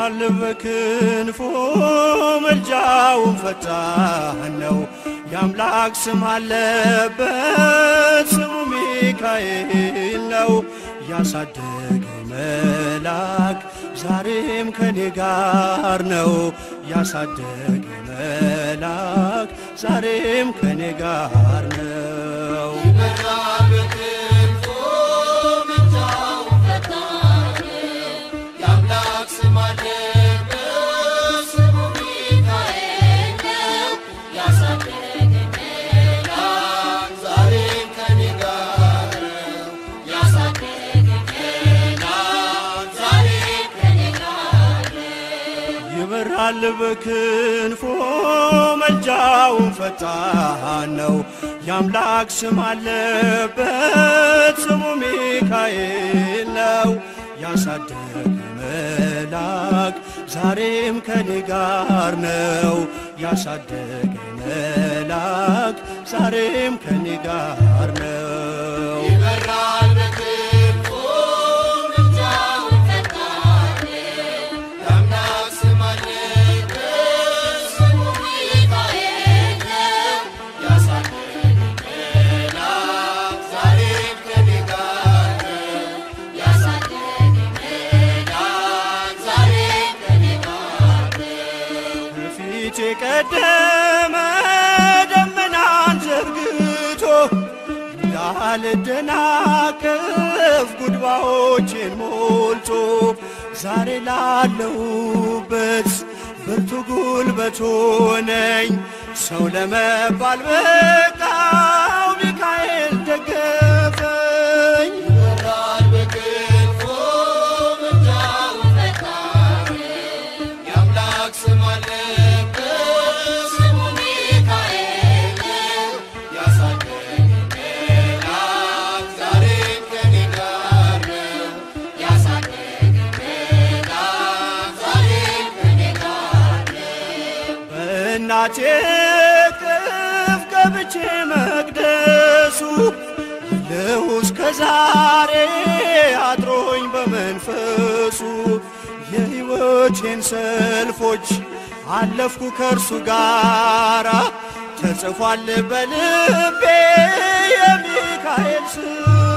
ይበራል በክንፎ መልጃውን ፈጣን ነው። የአምላክ ስም አለበት ስሙ ሚካኤል ነው። ያሳደገኝ መልአክ ዛሬም ከኔ ጋር ነው። ያሳደገኝ መልአክ ዛሬም ከኔ ጋር ነው። ይበራል በክንፎ መልጃውን ፈጣን ነው። የአምላክ ስም አለበት ስሙ ሚካኤል ነው። ያሳደገኝ መልአክ ዛሬም ከኔ ጋር ነው። ያሳደገኝ መልአክ ዛሬም ከኔ ጋር ነው። ከፊት የቀደመ ደመናን ዘርግቶ እንዳልደናቀፍ ጉድባዎችን ሞልቶ ዛሬ ላለሁበት ብርቱ ጉልበት ሆነኝ። ሰው ለመባል በቃው ሚካኤል ደገፈኝ። በእናቴ ቅፍ ገብቼ መቅደሱ ልሁ እስከ ዛሬ አድሮኝ በመንፈሱ የሕይወቴን ሰልፎች አለፍኩ ከእርሱ ጋራ ተጽፏል በልቤ የሚካኤል ሥራ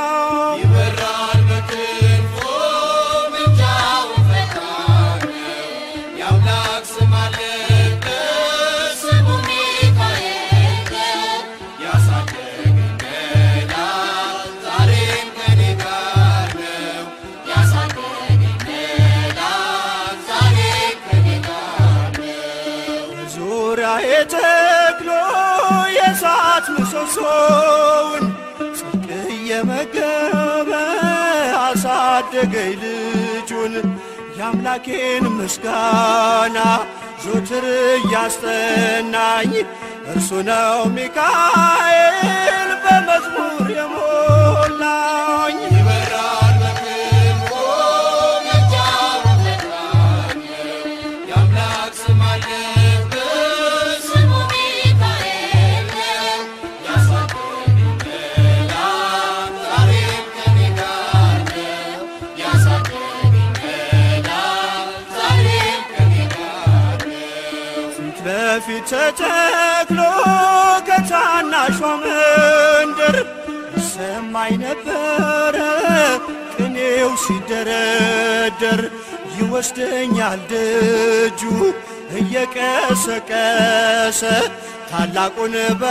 ዙሪያዬ ተክሎ የእሳት ምሰሶውን ጽድቅ እየመገበ አሳደገኝ ልጁን የአምላኬን ምስጋና ዞትር እያስጠናኝ እርሱ ነው ሚካኤል በመዝሙር የሞላኝ ፊት ለፊት ተተክሎ ከታናሿ መንደር ይሰማኝ ነበረ ቅኔው ሲደረደር ይወስደኛል ደጁ እየቀሰቀሰ ታላቁን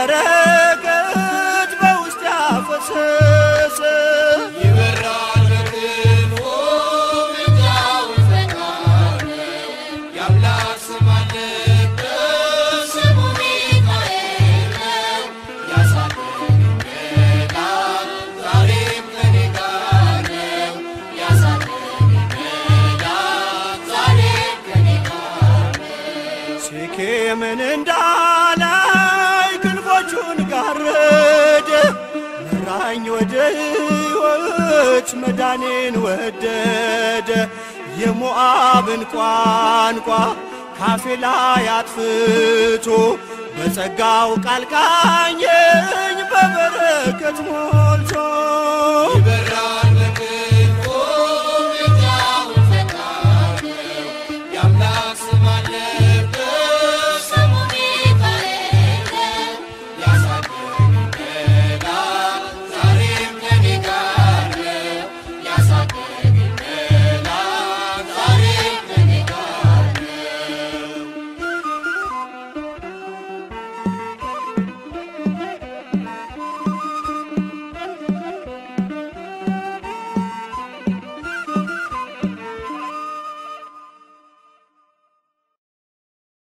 በረከት በውስጥ ያፈሰሰ ሴኬምን እንዳላይ ክንፎቹን ጋረደ መራኝ ወደ ሕይወት መዳኔን ወደደ የሞዓብን ቋንቋ ካፌ ላይ አጥፍቶ በጸጋው ቃል ቃኘኝ በበረከት ሞ